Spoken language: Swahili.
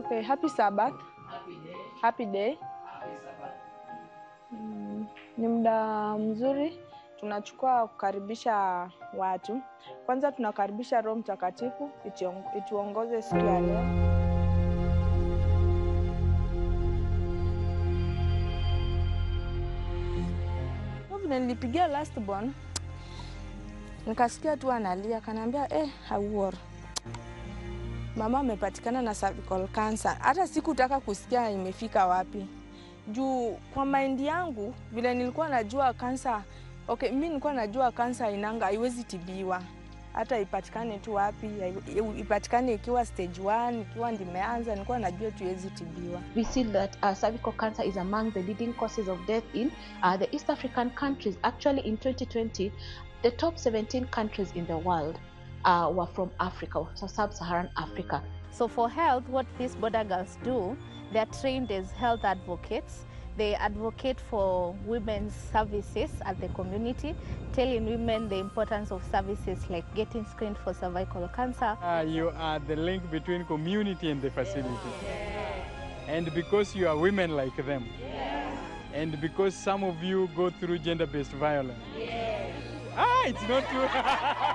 Okay, happy Sabbath. Happy day. Mm, ni muda mzuri tunachukua kukaribisha watu. Kwanza tunakaribisha Roho Mtakatifu itiong- ituongoze siku ya leo. Kwa Vile nilipigia last born nikasikia tu analia, kanaambia eh, hauor mama amepatikana na cervical cancer. Hata sikutaka kusikia imefika wapi, juu kwa maindi yangu vile nilikuwa najua kansa okay, mi nilikuwa najua kansa inanga haiwezi tibiwa hata ipatikane tu wapi, hai- ipatikane ikiwa stage 1 ikiwa ndimeanza, nilikuwa najua tu iwezi tibiwa. We see that uh, cervical cancer is among the leading causes of death in uh, the East African countries. Actually, in 2020, the top 17 countries in the world uh, were from Africa, so sub-Saharan Africa. So for health, what these border girls do, they are trained as health advocates. They advocate for women's services at the community, telling women the importance of services like getting screened for cervical cancer. Uh, you are the link between community and the facility. And because you are women like them. And because some of you go through gender based violence. Ah, it's not true.